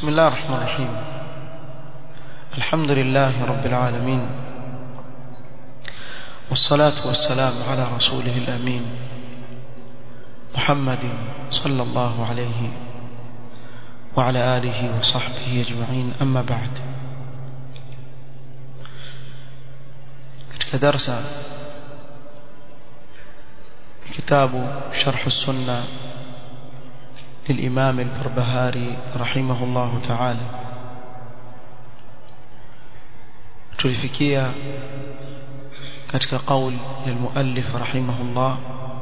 بسم الله الرحمن الرحيم الحمد لله رب العالمين والصلاة والسلام على رسوله الأمين محمد صلى الله عليه وعلى آله وصحبه أجمعين أما بعد كدرس كتاب شرح السنة للإمام البربهاري رحمه الله تعالى tulifikia katika qaul ya muallif rahimahullah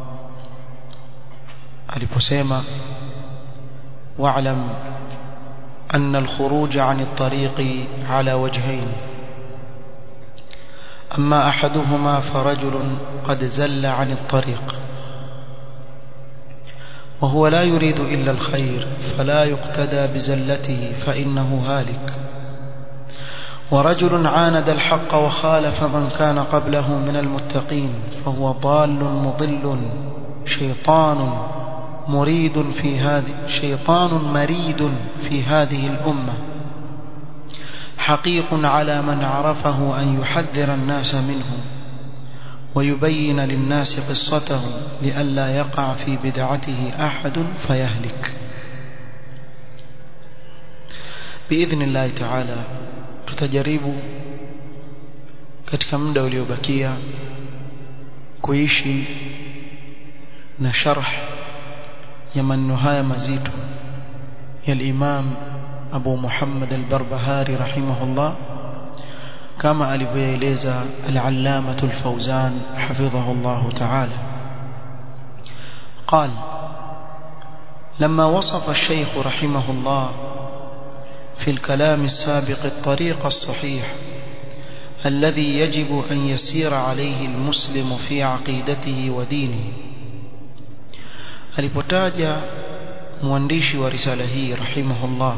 aliposema wa'lam أن الخروج عن الطريق على وجهين أما أحدهما فرجل قد زل عن الطريق وهو لا يريد إلا الخير فلا يقتدى بزلته فإنه هالك ورجل عاند الحق وخالف من كان قبله من المتقين فهو ضال مضل شيطان مريد في هذه شيطان مريد في هذه الأمة حقيق على من عرفه أن يحذر الناس منه ويبين للناس قصته لئلا يقع في بدعته أحد فيهلك بإذن الله تعالى tutajaribu katika muda uliobakia kuishi na sharh ya maneno haya mazito ya al-Imam Abu Muhammad al-Barbahari rahimahullah kama alivyoeleza al-Allamah al-Fawzan hafidhahu Allah ta'ala قال لما وصف الشيخ رحمه الله في الكلام السابق الطريق الصحيح الذي يجب أن يسير عليه المسلم في عقيدته ودينه alipotaja mwandishi wa risala hii rahimahullah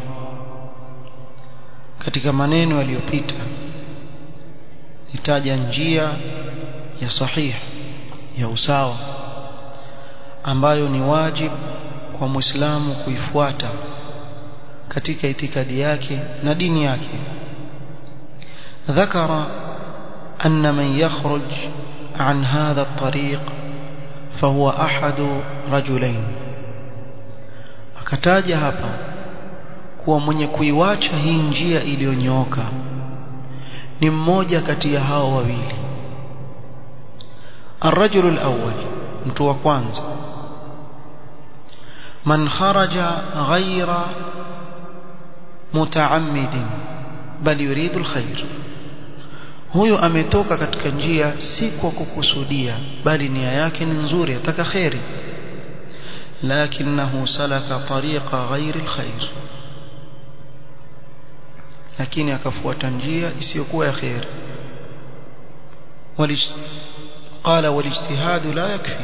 katika maneno yaliyopita itaja njia ya sahih ya usawa ambayo ni wajib kwa muislamu kuifuata katika itikadi yake na dini yake ذكر أن من يخرج عن هذا الطريق فهو أحد رجلين akataja hapa kuwa mwenye kuiwacha hii njia iliyonyooka ni mmoja kati ya hao wawili الرجل الأول mtu wa kwanza man kharaja ghaira mutaammidin bali yuridu alkhair huyo ametoka katika njia si kwa kukusudia bali nia yake ni nzuri ataka khairi lakinahu salaka tariqa ghairi alkhair lakini akafuata njia isiyokuwa ya khair قال والاجتهاد لا يكفي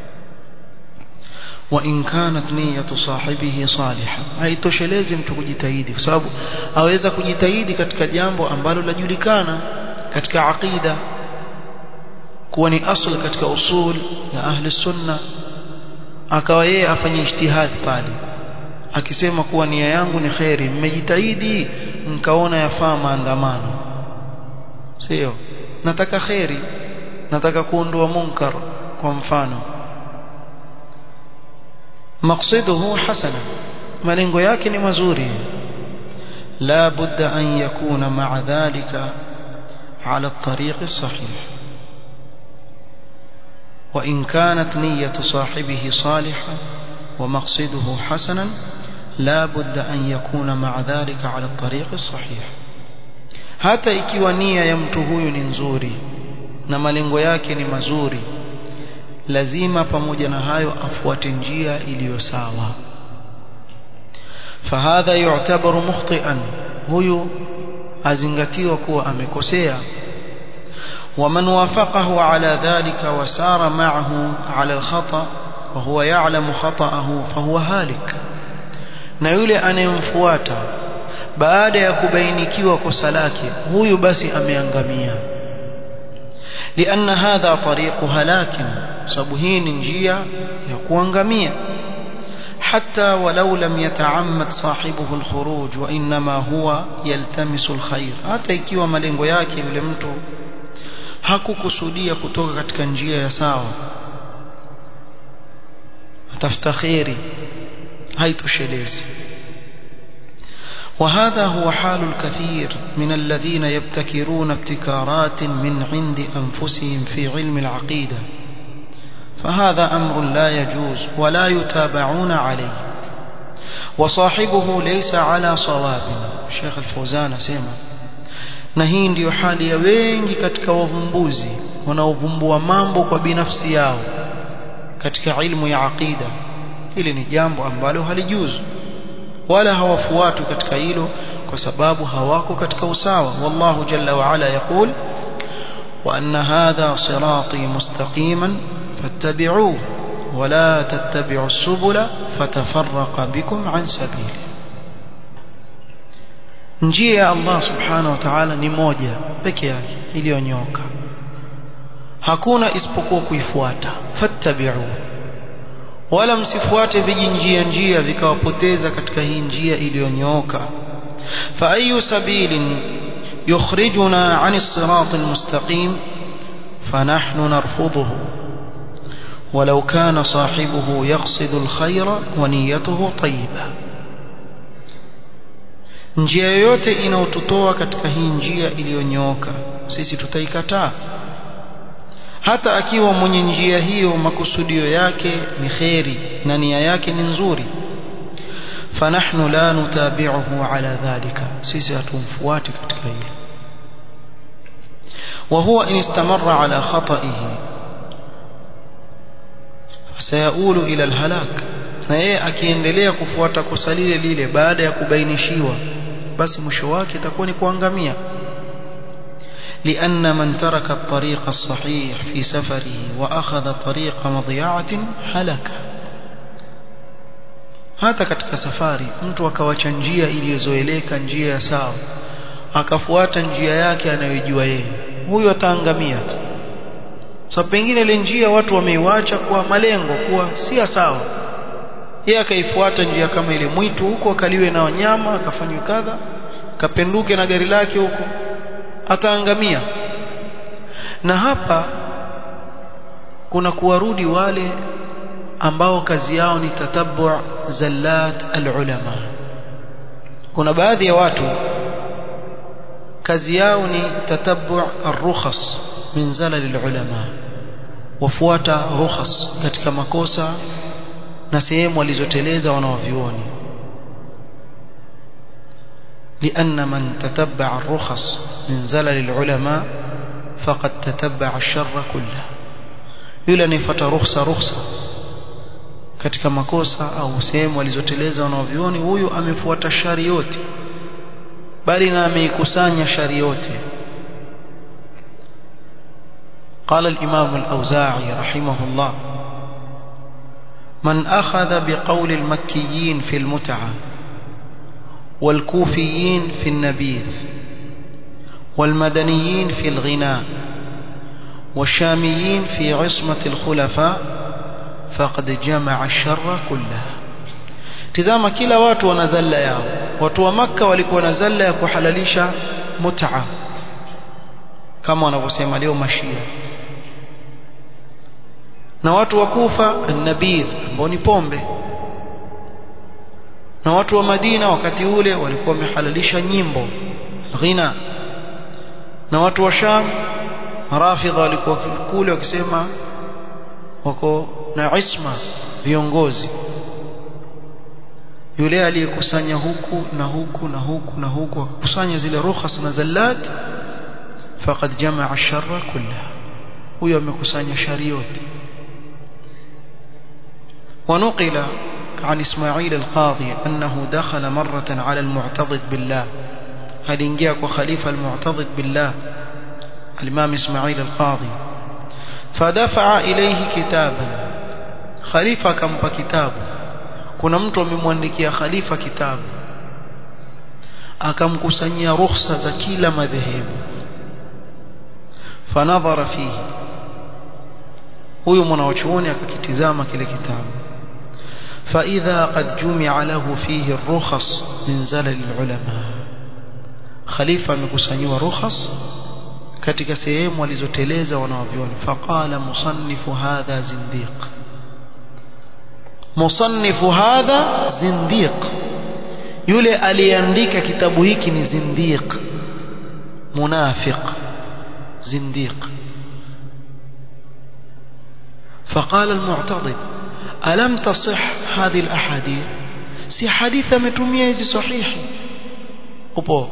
وإن كانت نية صاحبه صالحة haitoshelezi mtu kujitahidi kwa sababu aweza kujitahidi katika jambo ambalo lajulikana katika aqida kuwa ni asl katika usul ya ahli sunna akawa yeye afanye ijtihad pale akisema kuwa nia yangu ni khairi mmejitahidi mkaona yafaa maandamano sio nataka khairi nataka kuondoa munkar kwa mfano مقصده حسنا malengo yake ni mazuri la budda an yakuna ma'a dhalika ala at-tariq as-sahih wa in kanat niyyatu sahibihi salihah wa maqsiduhu hasanan la budda an yakuna ma'a dhalika ala at-tariq as-sahih hata ikiwa nia ya mtu huyu ni nzuri na malengo yake ni mazuri lazima pamoja na hayo afuate njia iliyo sawa fahadha yu'tabaru mukhti'an huyu azingatiwa kuwa amekosea ومن وافقه على ذلك وسار معه على الخطأ وهو يعلم خطأه فهو هالك na yule anayemfuata baada ya kubainikiwa kosa lake huyu basi ameangamia لأن هذا طريق هلاك sababu hii ni njia ya kuangamia حتى ولو لم يتعمد صاحبه الخروج وإنما هو يلتمس الخير hata ikiwa malengo yake yule mtu hakukusudia kutoka katika njia ya sawa atafuta khairi haitoshelezi وهذا هو حال الكثير من الذين يبتكرون ابتكارات من عند أنفسهم في علم العقيدة فهذا أمر لا يجوز ولا يتابعون عليه وصاحبه ليس على صواب الشيخ الفوزان سيما na hii ndiyo hali ya wengi katika wavumbuzi wanaovumbua mambo kwa binafsi yao katika ilmu ya aqida hili ni jambo ambalo halijuzu wala hawafuatu katika hilo kwa sababu hawako katika usawa wallahu jalla wa ala yaqul wa anna hadha sirati mustaqiman fattabi'uhu ولا تتبعوا السبل فتفرق بكم عن سبيله njia ya Allah subhanahu wa ta'ala ni moja peke yake iliyonyoka hakuna isipokuwa kuifuata fattabi'u wala msifuate vijinjia njia vikawapoteza katika hii njia iliyonyooka fa ayu sabilin yukhrijuna 'ani as-sirati al-mustaqim fanahnu narfudhuhu ولو كان صاحبه يقصد الخير ونيته طيبة njia yoyote inayotutoa katika hii njia iliyonyooka sisi tutaikataa hata akiwa mwenye njia hiyo makusudio yake ni kheri na nia yake ni nzuri fanahnu la nutabi'uhu ala dhalika sisi hatumfuati katika hilo wa huwa in istamarra ala khata'ihi sayaulu ila alhalak na yeye akiendelea kufuata kosa lile lile baada ya kubainishiwa basi mwisho wake itakuwa ni kuangamia لأن من ترك الطريق الصحيح في سفره وأخذ طريق مضيعة هلك hata katika safari mtu akawacha njia iliyozoeleka njia ya sawa akafuata njia yake anayojua yeye huyo ataangamia tu sababu so, pengine ile njia watu wameiwacha kwa malengo kuwa si sawa yeye akaifuata njia kama ile mwitu huko akaliwe na wanyama akafanywa kadha kapenduke na gari lake huko ataangamia na hapa kuna kuwarudi wale ambao kazi yao ni tatabu zallat alulama kuna baadhi ya watu kazi yao ni tatabu arrukhas min zalal alulama wafuata rukhas katika makosa na sehemu walizoteleza wanaovioni لأن من تتبع الرخص من زلل العلماء فقد تتبع الشر كله yule anayefuata rukhsa rukhsa katika makosa au sehemu walizoteleza wanaovioni huyu amefuata shari yote bali na ameikusanya shari yote قال الإمام الأوزاعي رحمه الله من أخذ بقول المكيين في المتعة والكوفيين في النبيذ والمدنيين في الغناء والشاميين في عصمة الخلفاء فقد جمع الشر كله tizama kila watu wana zalla yao watu wa makka walikuwa na zalla ya kuhalalisha mut'a kama wanavyosema leo mashia na watu wa kufa an-nabidh ambao ni pombe na watu wa Madina wakati ule walikuwa wamehalalisha nyimbo ghina na watu wa Sham rafidha walikuwa kule wakisema wako na isma viongozi yule aliyekusanya huku na huku na huku na huku akakusanya zile rukhas na zallat faqad jamaa sharra kullaha huyo amekusanya shari yote ونقل عن إسماعيل القاضي أنه دخل مرة على المعتضد بالله هل انجاك وخليفة المعتضد بالله الإمام إسماعيل القاضي فدفع إليه كتابا خليفة كم كتاب kuna mtu amemwandikia khalifa kitabu akamkusanyia ruhusa za kila madhehebu fanadhara fihi huyu mwanachuoni akakitizama kile kitabu فإذا قد جمع له فيه الرخص من زلل العلماء خليفة مكسنيوا رخص katika sehemu walizoteleza wanawavyoni faqala musannifu hadha zindiq musannifu hadha zindiq yule aliyeandika kitabu hiki ni zindiq munafiq zindiq فقال المعتضد ألم تصح هذه الأحاديث si hadithi ametumia hizi sahihi upo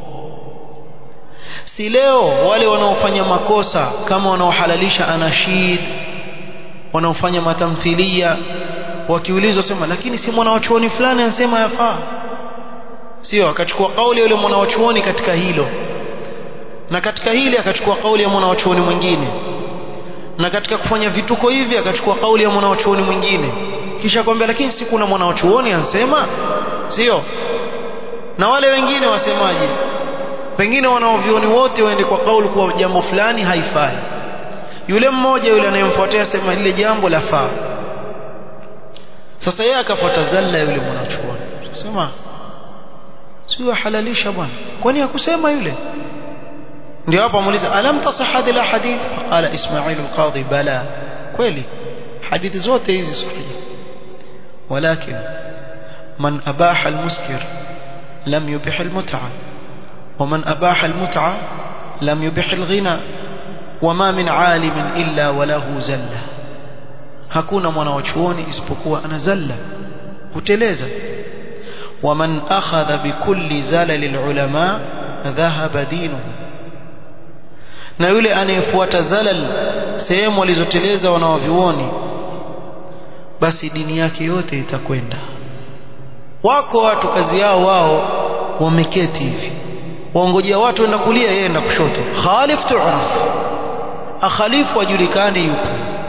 si leo wale wanaofanya makosa kama wanaohalalisha anashid wanaofanya matamthilia wakiulizwa sema lakini si mwanawachuoni fulani anasema yafaa sio akachukua kauli yule mwanawachuoni katika hilo na katika hili akachukua kauli ya mwanawachuoni mwingine na katika kufanya vituko hivi akachukua kauli ya mwanawachuoni mwingine kisha kwambia lakini si kuna mwanawachuoni ansema sio na wale wengine wasemaje pengine wanaovioni wote waende kwa kauli kuwa jambo fulani haifai yule mmoja yule anayemfuatia sema lile jambo lafaa sasa yeye akafuata zalla yule mwanachuoni sema sio halalisha bwana kwani hakusema yule ndio hapa muuliza alam tasah hadhihi alhadith qala ismail alqadhi bala kweli hadithi zote hizi sahihi ولكن من أباح المسكر لم يبح المتعة ومن أباح المتعة لم يبح الغنى وما من عالم إلا وله زلة hakuna mwanawachuoni isipokuwa ana zalla huteleza waman akhadha bikulli zalali lulama dhahaba dinuhu na yule anayefuata zalal sehemu walizoteleza wanawavyuoni basi dini yake yote itakwenda wako watu kazi yao wao wameketi hivi waongojea watu enda kulia yeye enda kushoto khalif tu'raf akhalifu ajulikane yupo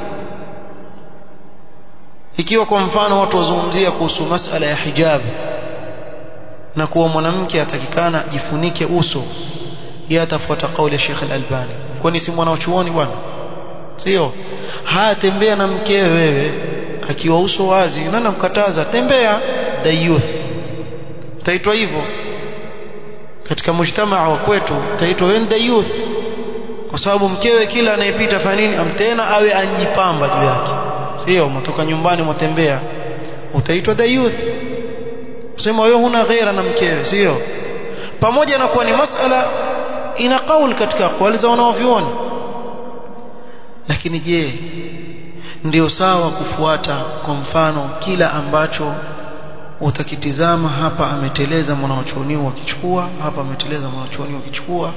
ikiwa kwa mfano watu wazungumzia kuhusu masala ya hijab na kuwa mwanamke atakikana jifunike uso yeye atafuata kauli ya Sheikh Al-Albani kwani si mwanachuoni bwana sio haya tembea na mkewe wewe akiwa uso wazi nani namkataza tembea the youth taitwa hivyo katika mujtamaa wa kwetu taitwa wewe the youth kwa sababu mkewe kila anayepita fanya nini amtena awe anjipamba juu yake sio mtoka nyumbani mwatembea utaitwa the youth sema wewe huna ghaira na mkewe sio pamoja na kuwa ni masala ina kauli katika kauli za wanaovioni lakini je ndio sawa kufuata kwa mfano kila ambacho utakitizama hapa ameteleza mwanachuoni wakichukua hapa ameteleza mwanachuoni wakichukua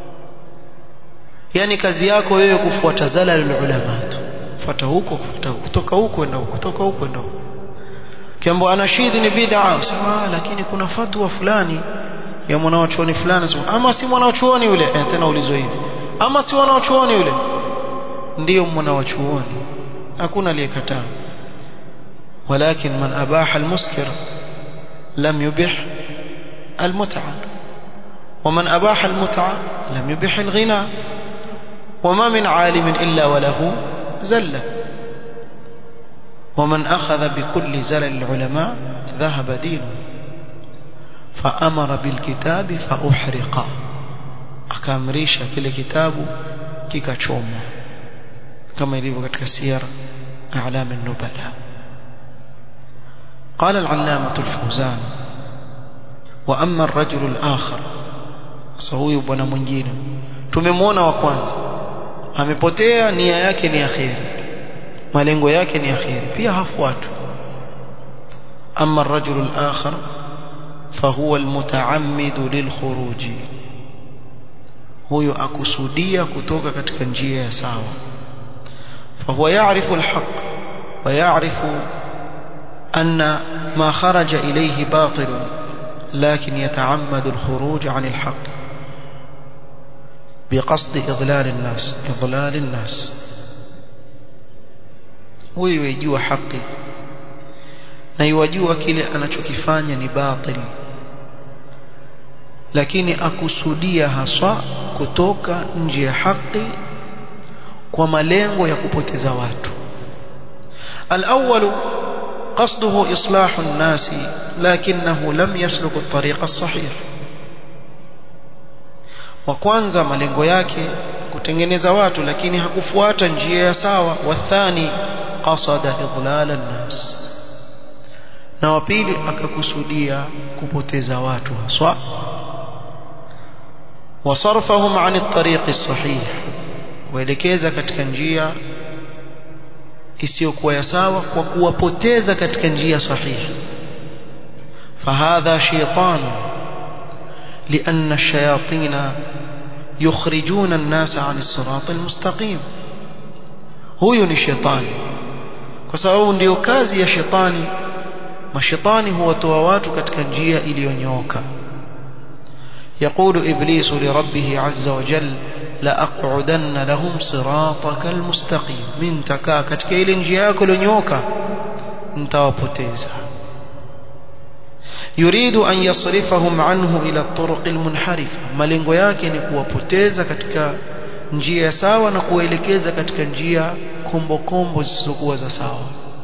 yani kazi yako wewe kufuata zalalul ulama fuata huko kufuata kutoka huko enda huko kutoka huko enda huko kiambo anashidhi ni bid'a sema lakini kuna fatwa fulani ya mwanachuoni fulani sema ama si mwanachuoni yule eh, tena ulizo hivi ama si mwanachuoni yule ndio mwanachuoni hakuna aliyekataa ولكن من أباح المسكر لم يبح المتعة ومن أباح المتعة لم يبح الغنى وما من عالم إلا وله زلة ومن أخذ بكل زلل العلماء ذهب دينه فأمر بالكتاب فأحرق أكامريش كل كتاب كيكاتشوم كما يليق katika سير أعلام النبلاء قال العلامة الفوزان وأما الرجل الآخر سهوي bwana mwingine tumemwona wa kwanza amepotea nia yake ni akhiri malengo yake ni akhiri pia hafuatwi أما الرجل الآخر فهو المتعمد للخروج huyo akusudia kutoka katika njia ya sawa فهو يعرف الحق ويعرف أن ما خرج إليه باطل لكن يتعمد الخروج عن الحق بقصد إضلال الناس إضلال الناس huyu yajua haki na yajua kile anachokifanya ni batil lakini akusudia haswa kutoka nje ya haki kwa malengo ya kupoteza watu al-awwal قصده إصلاح الناس لكنه لم يسلك الطريق الصحيح وكwanza malengo yake kutengeneza watu lakini hakufuata njia ya sawa wathani qasada idlal an-nas na wa pili akakusudia kupoteza watu haswa wasarfahum an at-tariq as-sahih waelekeza katika njia isiyokuwa ya sawa kwa kuwapoteza katika njia sahihi fahadha shaytan لأن الشياطين يخرجون الناس عن الصراط المستقيم huyo ni shetani kwa sababu ndio kazi ya shetani mashetani huwatoa watu katika njia iliyonyooka يقول إبليس لربه عز وجل لأقعدن لهم صراطك المستقيم من تكا katika ile njia yako iliyonyooka nitawapoteza يريد أن يصرفهم عنه إلى الطرق المنحرفة malengo yake ni kuwapoteza katika njia sawa na kuelekeza katika njia kombo kombo zisizokuwa za sawa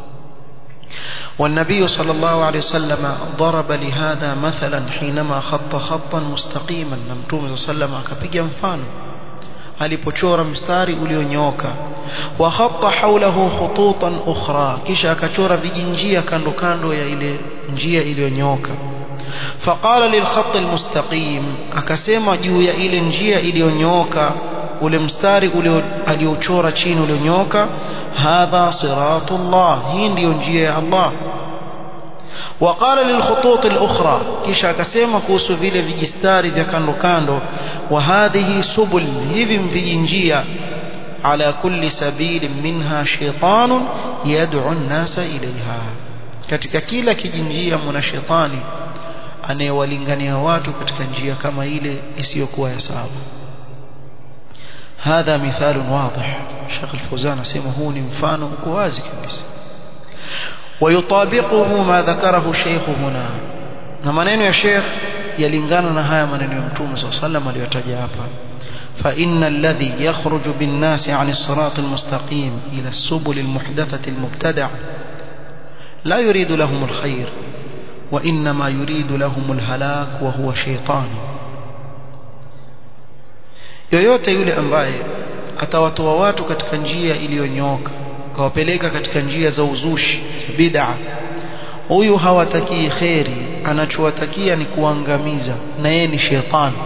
والنبي صلى الله عليه وسلم ضرب لهذا مثلا حينما خط خطا مستقيما نمتوم صلى الله عليه وسلم akapiga mfano alipochora mstari ulionyooka wa khatta hawlahu khututan ukhra kisha akachora vijinjia kando kando ya ile njia iliyonyooka faqala lilkhatt almustaqim akasema juu ya ile njia iliyonyooka ule mstari ule aliochora chini ulionyooka hadha siratullah hii ndiyo njia ya Allah وقال للخطوط الأخرى كيشا كسيما كوسو vile vijistari vya kando kando وهذه سبل hivi vijinjia على كل سبيل منها شيطان يدعو الناس إليها katika kila kijinjia mna shetani anayewalingania watu katika njia kama ile isiyokuwa ya sawa هذا مثال واضح شيخ الفوزان اسمه هو mfano uko wazi kabisa ويطابقه ما ذكره الشيخ هنا na maneno ya Sheikh yalingana na haya maneno ya Mtume صلى الله عليه وسلم aliyotaja hapa فإن الذي يخرج بالناس عن الصراط المستقيم إلى السبل المحدثة المبتدعة لا يريد لهم الخير وإنما يريد لهم الهلاك وهو شيطان yoyote yule ambaye atawatoa watu katika njia iliyonyooka kawapeleka katika njia za uzushi za bid'a huyu hawatakii kheri anachowatakia ni kuangamiza na yeye ni shetani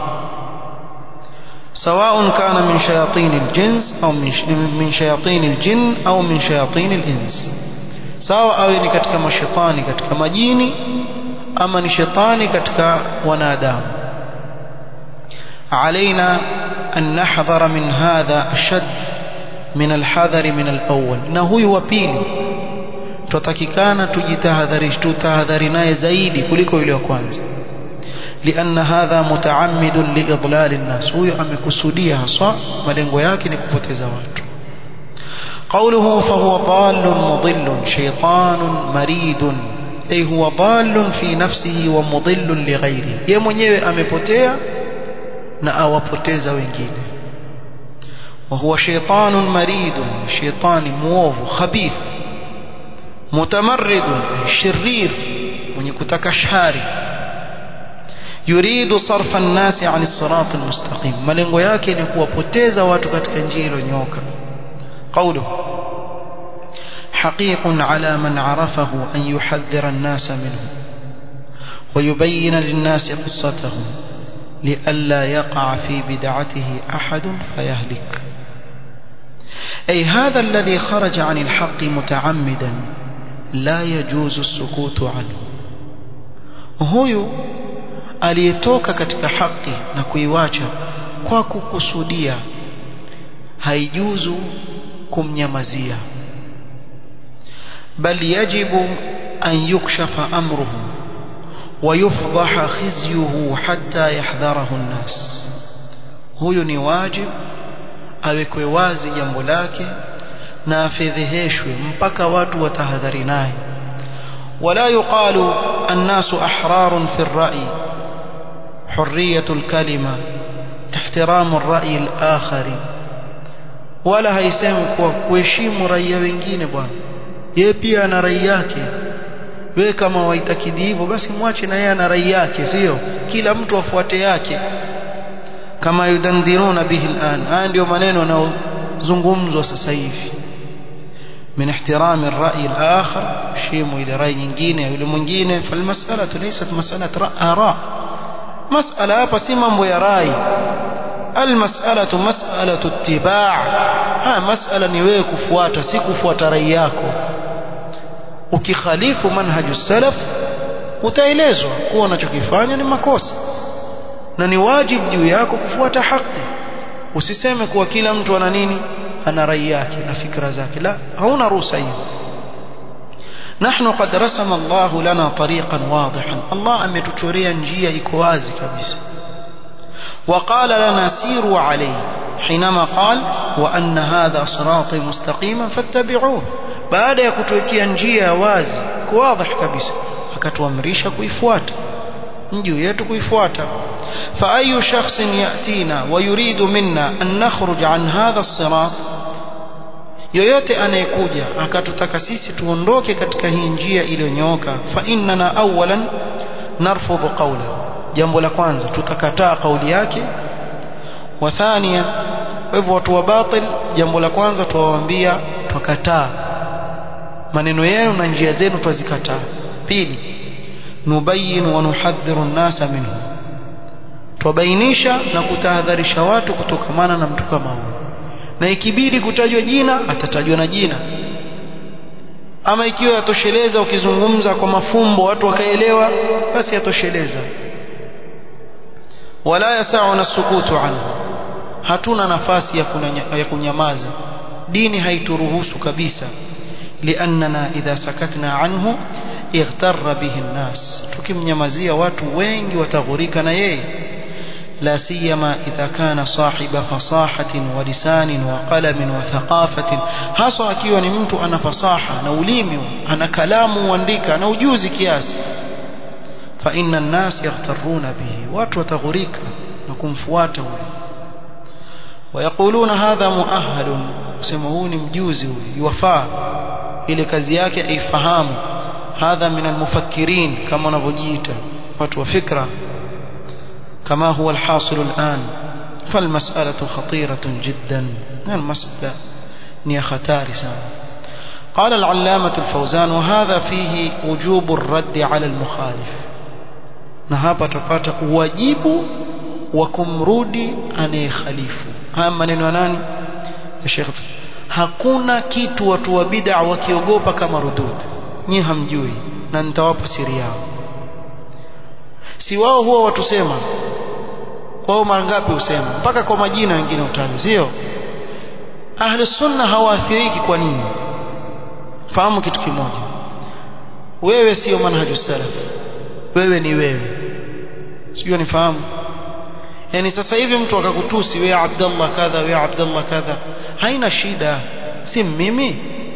سواء كان من شياطين الجنس أو من شياطين الجن أو من شياطين الإنس سواء أو ni katika mashetani katika majini ama ni shetani katika wanadamu علينا أن نحذر من هذا أشد من الحذر من الأول na huyu wa pili tutakikana tujitahadharish tutahadhari naye zaidi kuliko yule wa kwanza لأن هذا متعمد لإضلال الناس huyo amekusudia haswa malengo yake ni kupoteza watu قوله فهو ضال مضل شيطان مريد أي هو ضال في نفسه ومضل لغيره yeye mwenyewe amepotea na awapoteza wengine وهو شيطان مريد شيطان مwovu خبيث متمرد شرير mwenye kutaka shari yuridu sarfa an-nasi 'an as-sirat al-mustaqim malengo yake ni kuwapoteza watu katika njia iliyonyoka qawlu حقيق على من عرفه أن يحذر الناس منه ويبين للناس قصته لئلا يقع في بدعته أحد فيهلك أي هذا الذي خرج عن الحق متعمدا لا يجوز السكوت عنه هو aliyetoka katika haki na kuiwacha kwa kukusudia haijuzu kumnyamazia bal yajibu an yukshafa amruhu ويفضح خزيه حتى يحذره الناس huyo ni wajib awekwe wazi jambo lake na afedheheshwe mpaka watu watahadhari naye ولا يقال الناس أحرار في الرأي حرية الكلمة احترام الرأي الآخر ولا haisemi kuwa kuheshimu raia wengine bwana yeye pia ana rai yake wewe kama waitakidi hivyo basi mwache na yeye ana rai yake sio kila mtu afuate yake kama yudandiruna bihi al'an haya ndio maneno yanayozungumzwa sasa hivi من احترام الرأي الآخر شيمو إلى رأي nyingine yule mwingine فالمسألة ليست مسألة آراء مسألة hapa si mambo ya rai المسألة مسألة اتباع ها مسألة ni wewe kufuata si kufuata rai yako ukikhalifu manhaju salaf utaelezwa kuwa unachokifanya ni makosa na ni wajibu juu yako kufuata haki usiseme kuwa kila mtu ana nini ana rai yake na fikra zake la hauna ruhusa hiyo نحن قد رسم الله لنا طريقا واضحا الله ametuchorea njia iko wazi kabisa وقال لنا سيروا عليه حينما قال وأن هذا صراطي مستقيما فاتبعوه baada ya kutuwekea njia wazi kwa wazi kabisa akatuamrisha kuifuata juu yetu kuifuata فأي شخص يأتينا ويريد منا أن نخرج عن هذا الصراط yoyote anayekuja akatutaka sisi tuondoke katika hii njia iliyonyooka fa innana awalan narfudhu qawla jambo la kwanza tutakataa kauli yake wa thania kwa hivyo watu wa batil jambo la kwanza tuwaambia twakataa maneno yenu na njia zenu twazikataa pili nubayin wa nuhadhiru nnasa minhu twabainisha na kutahadharisha watu kutokamana na mtu kama huyo na ikibidi kutajwa jina atatajwa na jina ama ikiwa yatosheleza ukizungumza kwa mafumbo watu wakaelewa basi yatosheleza wala yasauna sukutu anhu hatuna nafasi ya, kunanya, ya kunyamaza dini haituruhusu kabisa liannana idha sakatna anhu ightarra bihi nnas tukimnyamazia watu wengi wataghurika na yeye لا سيما إذا كان صاحب فصاحة ولسان وقلم وثقافة hasa akiwa ni mtu ana fasaha na ulimi ana kalamu uandika na ujuzi kiasi فإن الناس يغترون به watu wataghurika na kumfuata huyo ويقولون هذا مؤهل kusema huu ni mjuzi huyu yafaa ile kazi yake aifahamu hadha min almufakkirin kama wanavyojiita watu wa fikra كما هو الحاصل الآن فالمسألة خطيرة جدا المسألة نية ختارسة قال العلامة الفوزان وهذا فيه وجوب الرد على المخالف نهابة تقاط واجب وكمرودي أن خليف هذا maneno ya nani ya Sheikh hakuna kitu watu wa bid'a wakiogopa kama rudud nyi hamjui na nitawapa siri yao si wao huwa watusema wao mara ngapi husema mpaka kwa majina wengine utaja sio ahli sunna hawaathiriki kwa nini fahamu kitu kimoja wewe sio manhaju salaf wewe ni wewe sio nifahamu yani sasa hivi mtu akakutusi wewe Abdullah kadha wewe Abdullah kadha haina shida si mimi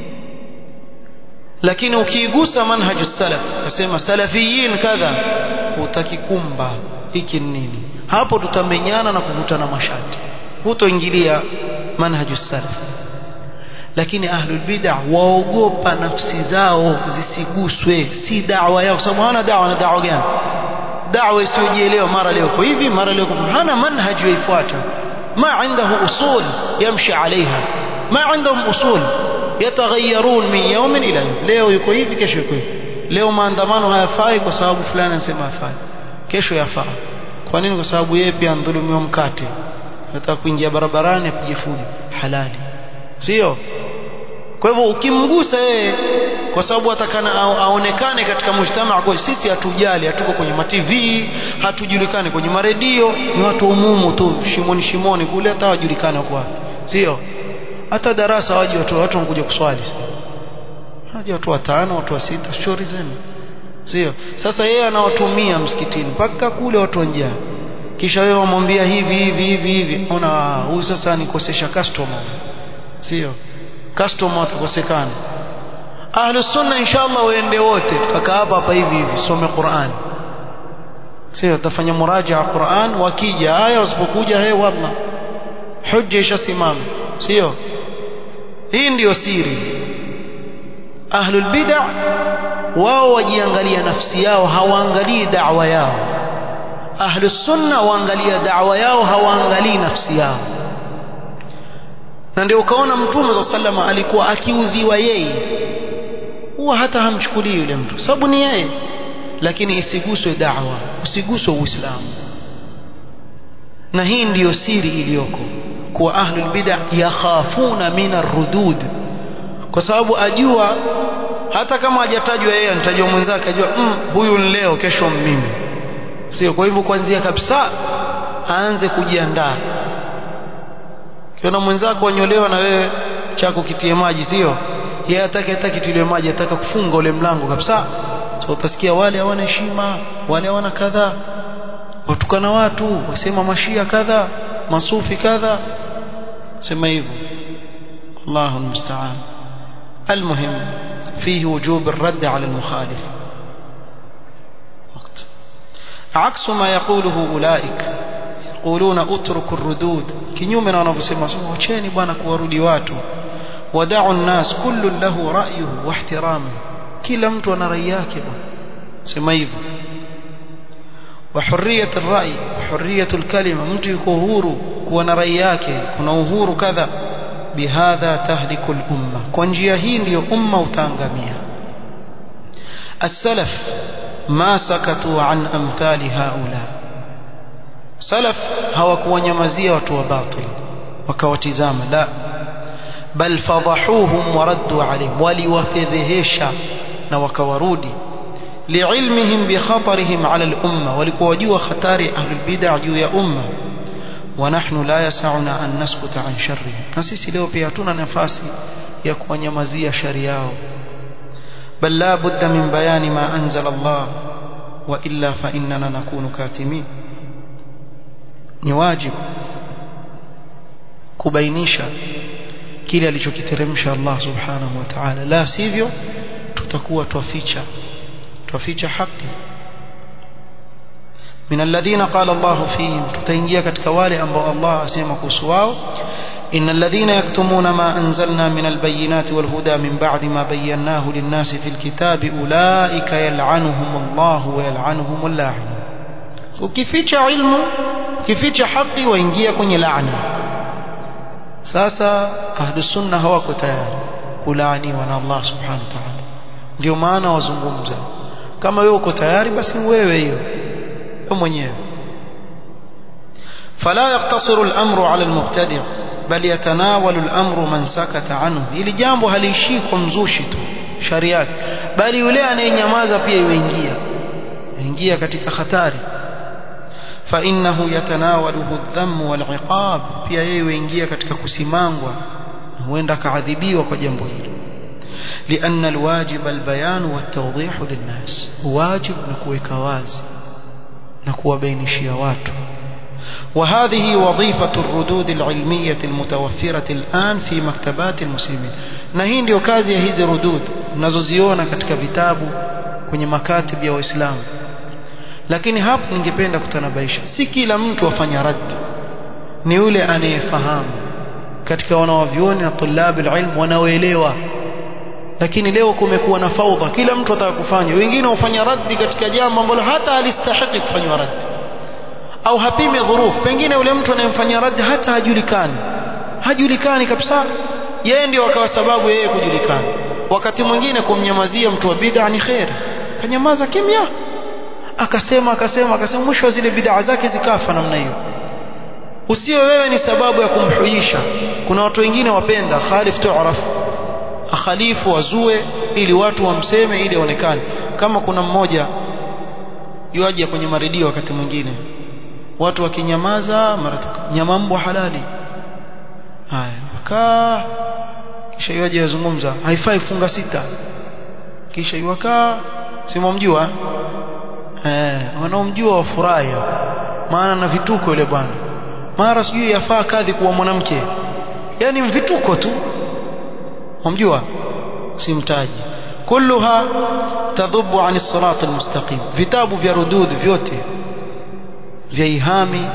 lakini ukiigusa manhaju salaf nasema salafiyin kadha utakikumba hiki nini hapo tutamenyana na kuvutana mashati hutoingilia manhaju salaf lakini ahlul bid'ah waogopa nafsi zao zisiguswe si da'wa yao kwa sababu hana da'wa na da'wa gani da'wa isiyojielewa mara leo kwa hivi mara leo kwa hana manhaj yaifuata ma عنده usul yamshi alaiha ma عندهم usul yataghayyarun min yawmin ila yawm leo yuko hivi kesho yuko hivi leo maandamano hayafai kwa sababu fulani anasema hafai kesho yafaa kwa nini kwa sababu yeye pia andhulumiwa mkate nataka kuingia barabarani apige fujo halali sio kwa hivyo ukimgusa yeye kwa sababu atakana aonekane katika mujtamaa kwa sisi hatujali hatuko kwenye ma TV hatujulikani kwenye maredio ni watu umumu tu shimoni shimoni kule hata wajulikane kwa sio hata darasa waje watu watu wanakuja kuswali haja watu watano watu wa sita shughuli zenu sio sasa yeye anawatumia msikitini mpaka kule watu wa njia kisha wewe wamwambia hivi hivi hivi hivi ona huyu sasa nikosesha customer sio customer watakosekana ahlu sunna inshallah waende wote tutakaa hapa hapa hivi hivi some Qur'an sio tafanya murajaa Qur'an wakija haya wasipokuja he wallah hujja ishasimama sio hii ndiyo siri ahlul bid'ah wao wajiangalia nafsi yao hawaangalii da'wa yao ahlu sunna waangalia da'wa yao hawaangalii nafsi yao na ndio ukaona mtume za sallama alikuwa akiudhiwa yeye huwa hata hamchukulii yule mtu sababu ni yeye lakini isiguswe da'wa usiguswe uislamu na hii ndiyo siri iliyoko kuwa ahlul bid'ah yakhafuna min ar-rudud kwa sababu ajua hata kama hajatajwa yeye anatajwa mwenzake ajua mm, huyu ni leo kesho mimi sio kwa hivyo kuanzia kabisa aanze kujiandaa kiona mwenzako wanyolewa na wewe chako kitie maji sio yeye hataki hata kitiliwe maji ataka kufunga ule mlango kabisa so utasikia wale hawana heshima wale hawana kadhaa watukana watu wasema mashia kadha masufi kadha sema hivyo Allahu musta'an المهم فيه وجوب الرد على المخالف وقت عكس ما يقوله أولئك يقولون اتركوا الردود kinyume na wanavyosema wacheni bwana kuwarudi watu wadau الناس كل له رأيه واحترامه kila mtu ana rai yake bwana sema hivyo وحرية الرأي وحرية الكلمة mtu yuko huru kuwa na rai yake kuna uhuru kadha bihadha tahliku al-umma kwa njia hii ndiyo umma utaangamia as-salaf ma sakatu an amthali haula salaf hawakuwanyamazia watu wa batil wakawatizama la bal fadahuhum wa raddu alayhim waliwafedhehesha na wakawarudi liilmihim bikhatarihim ala al-umma walikuwa wajua hatari ahlul bid'ah juu ya umma ونحن لا يسعنا أن نسكت عن شرهم نسيسي leo pia hatuna nafasi ya kuwanyamazia shari yao بل لا بد من بيان ما أنزل الله وإلا فإننا نكون كاتمين ni wajibu kubainisha kile alichokiteremsha Allah subhanahu wa ta'ala la sivyo tutakuwa twaficha twaficha haki من الذين قال الله فيهم تتنجيا katika wale ambao Allah asema kuhusu wao إن الذين يكتمون ما أنزلنا من البينات والهدى من بعد ما بيناه للناس في الكتاب أولئك يلعنهم الله ويلعنهم اللاعن ukificha ilmu ukificha haki waingia kwenye laana sasa ahlu sunna hawako tayari kulaaniwa na Allah subhanahu wa ta'ala ndio maana wazungumza kama wewe uko tayari basi wewe hiyo wewe mwenyewe فلا يقتصر الأمر على المبتدع بل يتناول الأمر من سكت عنه ili jambo haliishii kwa mzushi tu sharia bali yule anayenyamaza pia yuingia ingia katika hatari فإنه يتناوله الذم والعقاب pia yeye yuingia katika kusimangwa huenda kaadhibiwa kwa jambo hilo لأن الواجب البيان والتوضيح للناس واجب نكويك wazi na kuwabainishia watu وهذه وظيفة الردود العلمية المتوفرة الآن في مكتبات المسلمين na hii ndio kazi ya hizi rudud mnazoziona katika vitabu kwenye makatib ya waislamu lakini hapo ningependa kutanabaisha si kila mtu afanya rad ni yule anayefahamu katika wanawavyuoni na tulabu ilm wanaoelewa lakini leo kumekuwa na faudha kila mtu ataka kufanya wengine hufanya raddi katika jambo ambalo hata halistahiki kufanywa raddi au hapime dhuruf pengine yule mtu anayemfanyia raddi hata hajulikani hajulikani kabisa yeye ndio akawa sababu yeye kujulikana wakati mwingine kumnyamazia mtu wa bid'a ni khair kanyamaza kimya akasema akasema akasema mwisho zile bid'a zake zikafa namna hiyo usiwe wewe ni sababu ya kumhuisha kuna watu wengine wapenda khalif tu'raf akhalifu wazue ili watu wamseme ili aonekane kama kuna mmoja yuaje kwenye maredio wakati mwingine watu wakinyamaza mara nyama mbwa halali haya wakaa kisha yuaje yazungumza haifai funga sita kisha yuwakaa simamjua eh wanaomjua wafurahi maana na vituko yule bwana mara sijui yafaa kadhi kuwa mwanamke yani vituko tu wamjua simtaji kulluha tadhubu an as-sirat al-mustaqim vitabu vya rudud vyote vya ihami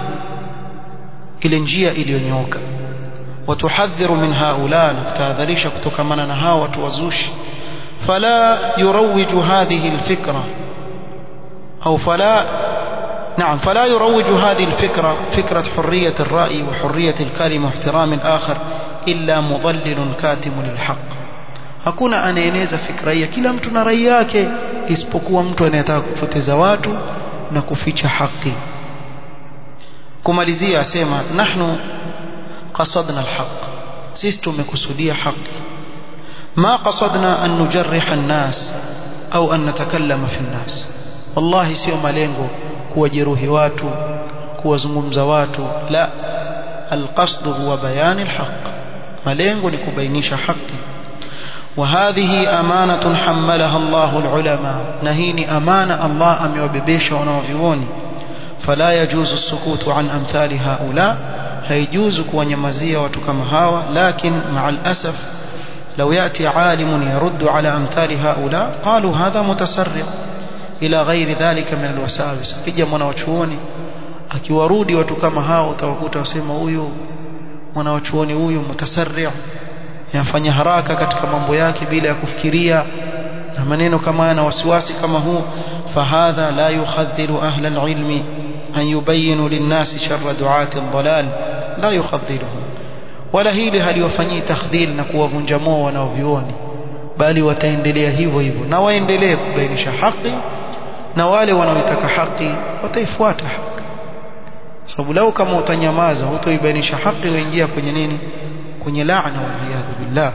ile njia iliyonyooka watuhadhiru min haula na kutahadharisha kutokamana na hawa watu wazushi فلا يروج هذه الفكرة أو فلا نعم فلا يروج هذه الفكرة فكرة حرية الرأي وحرية الكلمة واحترام الآخر إلا مضلل كاتم للحق hakuna anaeneza fikra hii kila mtu na rai yake isipokuwa mtu anayetaka kupoteza watu na kuficha haki kumalizia asema nahnu qasadna alhaq sisi tumekusudia haki ma qasadna an nujarriha an-nas au an natakallama fi an-nas wallahi sio malengo kuwajeruhi watu kuwazungumza watu la alqasd huwa bayan alhaq malengo ni kubainisha haki وهذه أمانة حملها الله العلماء نهيني أمانة الله أم يوببيش ونوفيوني فلا يجوز السكوت عن أمثال هؤلاء هيجوز كونيمزية وتكمهاوى لكن مع الأسف لو يأتي عالم يرد على أمثال هؤلاء قالوا هذا متسرع إلى غير ذلك من الوساوس كجا mwanawachuoni akiwarudi watu kama hao utawakuta wasema huyu mwanawachuoni huyu mutasarri yafanya haraka katika mambo yake bila ya kufikiria na maneno kama haya na wasiwasi kama huu fahadha la yukhadhilu ahla alilmi an yubayinu linnasi sharra duati aldalal la yukhadhiluhum wala hili haliwafanyii takhdhil na kuwavunja moyo wanaovioni bali wataendelea hivyo hivyo na waendelee kubainisha haki na wale wanaoitaka haki wataifuata haki sababu lau kama utanyamaza hutoibainisha haki waingia kwenye nini kwenye laana waliyadhu billah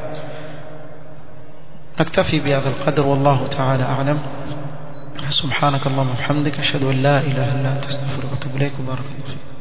نكتفي بهذا القدر والله تعالى أعلم سبحانك اللهم وبحمدك أشهد أن لا إله إلا أنت استغفرك وأتوب إليك وبارك الله فيك